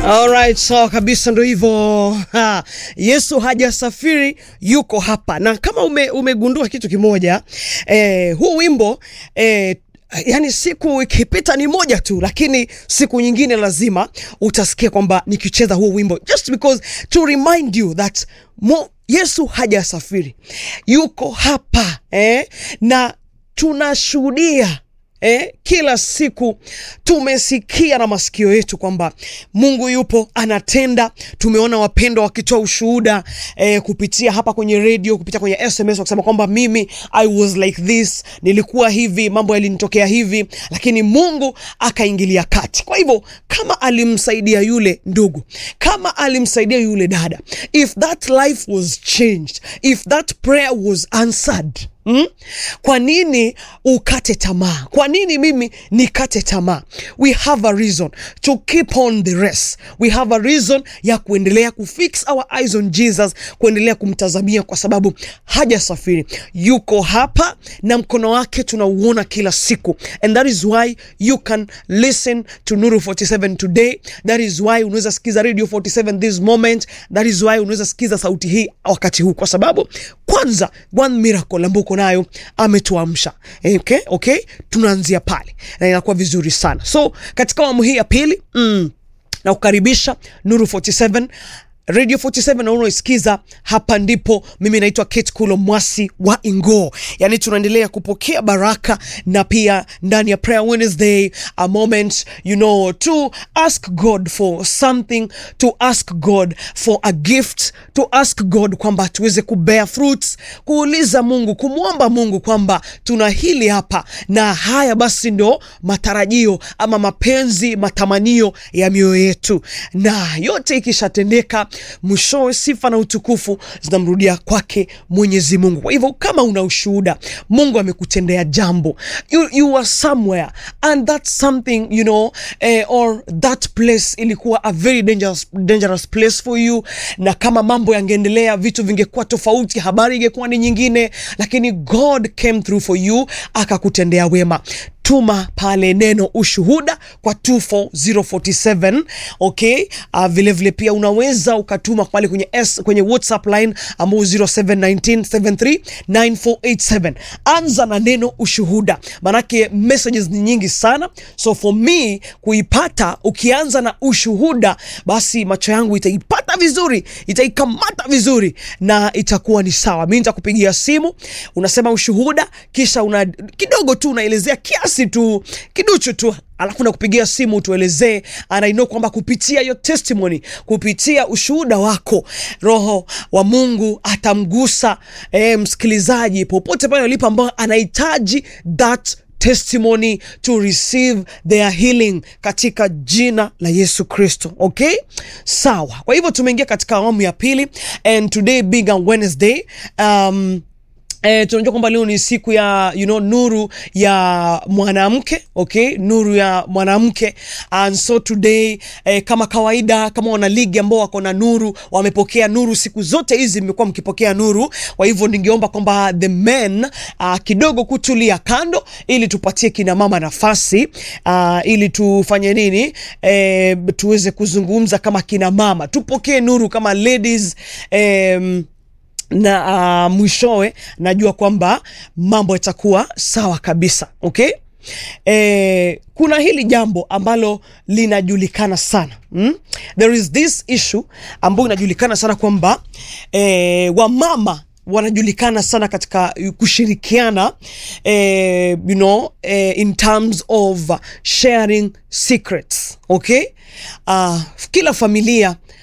Alright, sawa so, kabisa ndo hivyo. Ha, Yesu hajasafiri yuko hapa, na kama ume, umegundua kitu kimoja eh, huu wimbo eh, yani siku ikipita ni moja tu, lakini siku nyingine lazima utasikia kwamba nikicheza huu wimbo just because to remind you that mo, Yesu hajasafiri yuko hapa eh, na tunashuhudia Eh, kila siku tumesikia na masikio yetu kwamba Mungu yupo anatenda. Tumeona wapendwa wakitoa ushuhuda eh, kupitia hapa kwenye radio, kupitia kwenye SMS wakisema kwamba mimi I was like this, nilikuwa hivi, mambo yalinitokea hivi, lakini Mungu akaingilia kati. Kwa hivyo kama alimsaidia yule ndugu, kama alimsaidia yule dada, if that life was changed, if that prayer was answered Mm? Kwa nini ukate tamaa? Kwa nini mimi nikate tamaa? We have a reason to keep on the race. We have a reason ya kuendelea kufix our eyes on Jesus, kuendelea kumtazamia kwa sababu hajasafiri, yuko hapa na mkono wake tunauona kila siku, and that is why you can listen to Nuru 47 today. That is why unaweza sikiza Radio 47 this moment. That is why unaweza sikiza sauti hii wakati huu, kwa sababu kwanza one miracle ambayo uko nayo ametuamsha. Okay, okay, tunaanzia pale na inakuwa vizuri sana. So katika awamu hii ya pili mm, na kukaribisha Nuru 47 Radio 47 na unaosikiza hapa ndipo. Mimi naitwa Kate Kulo Mwasi wa Ingo, yani tunaendelea kupokea baraka na pia ndani ya Prayer Wednesday a moment you know to ask God for something, to ask God for a gift, to ask God kwamba tuweze kubear fruits, kuuliza Mungu, kumwomba Mungu kwamba tuna hili hapa na haya, basi ndo matarajio ama mapenzi, matamanio ya mioyo yetu, na yote ikishatendeka mwishowe sifa na utukufu zinamrudia kwake Mwenyezi Mungu. Kwa hivyo kama una ushuhuda, Mungu amekutendea jambo, you, you are somewhere and that something you know, eh, or that place ilikuwa a very dangerous, dangerous place for you, na kama mambo yangeendelea, vitu vingekuwa tofauti, habari ingekuwa ni nyingine, lakini God came through for you, akakutendea wema. Tuma pale neno ushuhuda kwa 24047 okay. Uh, vile vile pia unaweza ukatuma pale kwenye S, kwenye WhatsApp line ambao 0719739487. Anza na neno ushuhuda, manake messages ni nyingi sana, so for me kuipata, ukianza na ushuhuda, basi macho yangu itaipata vizuri, itaikamata vizuri na itakuwa ni sawa. Mimi nitakupigia simu, unasema ushuhuda, kisha una kidogo tu unaelezea kiasi tu kiduchu tu alafu nakupigia simu tuelezee, and I know kwamba kupitia your testimony, kupitia ushuhuda wako, Roho wa Mungu atamgusa eh, msikilizaji popote pale alipo ambao anahitaji that testimony to receive their healing katika jina la Yesu Kristo. Okay, sawa. Kwa hivyo tumeingia katika awamu ya pili and today being a Wednesday um, Eh, tunajua kwamba leo ni siku ya you know, nuru ya mwanamke okay, nuru ya mwanamke and so today eh, kama kawaida, kama wana ligi ambao wako na nuru wamepokea nuru siku zote hizi, mmekuwa mkipokea nuru. Kwa hivyo ningeomba kwamba the men uh, kidogo kutulia kando, ili tupatie kina mama nafasi uh, ili tufanye nini eh, tuweze kuzungumza kama kina mama, tupokee nuru kama ladies eh, na uh, mwishowe najua kwamba mambo yatakuwa sawa kabisa okay. E, kuna hili jambo ambalo linajulikana sana mm? There is this issue ambayo inajulikana sana kwamba e, wamama wanajulikana sana katika kushirikiana eh, you know, eh, in terms of sharing secrets okay. Uh, kila familia